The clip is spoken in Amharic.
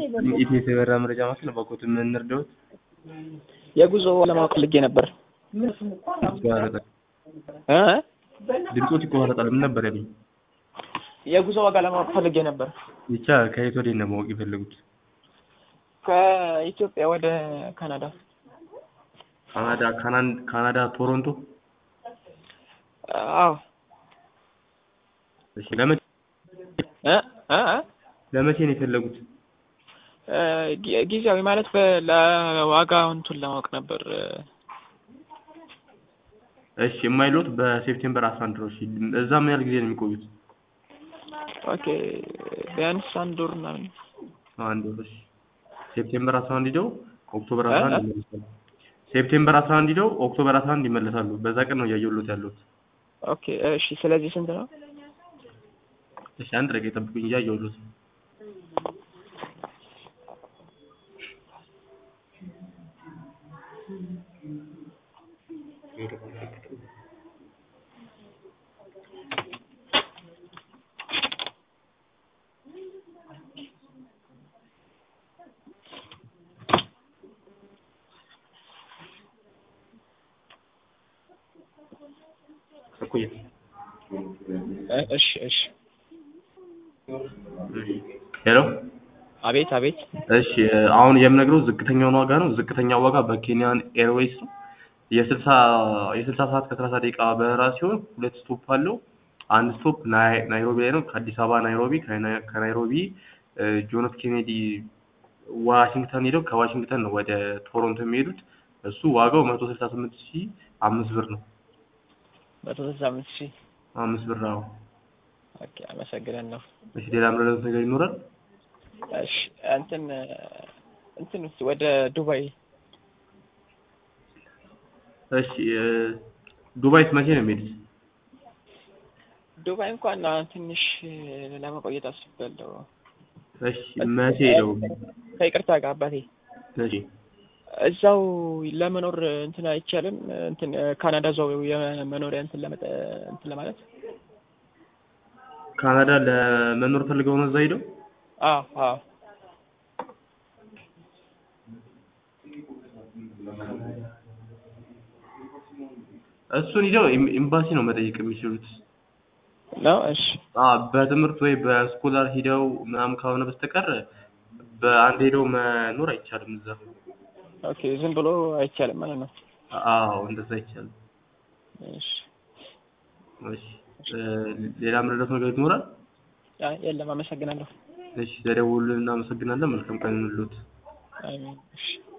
ኢቴስ የበራ መረጃ ማዕከል በኮት የምንረዳዎት የጉዞ ለማወቅ ፈልጌ ነበር። ይቆራረጣል። እ ድምፆት ይቆራረጣል። ምን ነበር ያሉኝ? የጉዞ ዋጋ ለማወቅ ፈልጌ ነበር። ብቻ ከየት ወዴት ነው ማወቅ የፈለጉት? ከኢትዮጵያ ወደ ካናዳ። ካናዳ ካናን- ካናዳ ቶሮንቶ። አዎ እሺ ለመቼ እ እ እ ለመቼ ነው የፈለጉት? እ ጊ- ጊዜያዊ ማለት በ- ለዋጋው እንትን ለማወቅ ነበር። እሺ የማይሎት በሴፕቴምበር 11 ነው። እሺ እዛ ምን ያህል ጊዜ ነው የሚቆዩት? ኦኬ ቢያንስ አንድ ወር ምናምን። አንድ ወር። እሺ ሴፕቴምበር 11 ሂደው ኦክቶበር እ? 11 ይመለሳሉ። ሴፕቴምበር 11 ሂደው ኦክቶበር 11 ይመለሳሉ። በዛ ቀን ነው እያየሁሎት ያለሁት። ኦኬ እሺ። ስለዚህ ስንት ነው? እሺ አንድ ደቂቃ ይጠብቁኝ፣ እያየሁሎት ነው። እኩያ እ እሺ እሺ። ሄሎ አቤት አቤት። እሺ አሁን የምነግረው ዝቅተኛውን ዋጋ ነው። ዝቅተኛው ዋጋ በኬንያን ኤርዌይስ ነው። የስልሳ የስልሳ ሰዓት ከሰላሳ ደቂቃ በረራ ሲሆን ሁለት ስቶፕ አለው። አንድ ስቶፕ ናይ- ናይሮቢ ላይ ነው። ከአዲስ አበባ ናይሮቢ፣ ከናይ- ከናይሮቢ እ ጆን ኤፍ ኬኔዲ ዋሽንግተን ሄደው ከዋሽንግተን ነው ወደ ቶሮንቶ የሚሄዱት። እሱ ዋጋው መቶ ስልሳ ስምንት ሺህ አምስት ብር ነው። መቶ ስልሳ አምስት ሺህ አምስት ብር ነው። ኦኬ አመሰግናለሁ። እሺ ሌላ ምረዳት ነገር ይኖራል? እሺ እንትን እንትን ውስጥ ወደ ዱባይ እሺ እ ዱባይስ መቼ ነው የሚሄዱት? ዱባይ እንኳን አሁን ትንሽ ለመቆየት አስቤያለሁ። እሺ መቼ ሄደው? ከይቅርታ ጋር አባቴ እሺ እዛው ለመኖር እንትን አይቻልም። እንትን ካናዳ እዛው የመኖሪያ እንትን ለመጠ እንትን ለማለት ካናዳ ለመኖር ፈልገው ነው እዛ ሄደው? አዎ አዎ እሱን ሂደው ኤም- ኤምባሲ ነው መጠየቅ የሚችሉት። ነው። እሺ አ በትምህርት ወይ በስኮላር ሂደው ምናምን ካልሆነ በስተቀር በአንድ ሄደው መኖር አይቻልም እዛ። ኦኬ ዝም ብሎ አይቻልም ማለት ነው። አዎ እንደዛ አይቻልም። እሺ እሺ እ ሌላ ምረዳት ነገር ይኖራል? አይ የለም። አመሰግናለሁ። እሺ ለደውሉልን እናመሰግናለን። መልካም ቀን ይሁንልዎት። አሜን። እሺ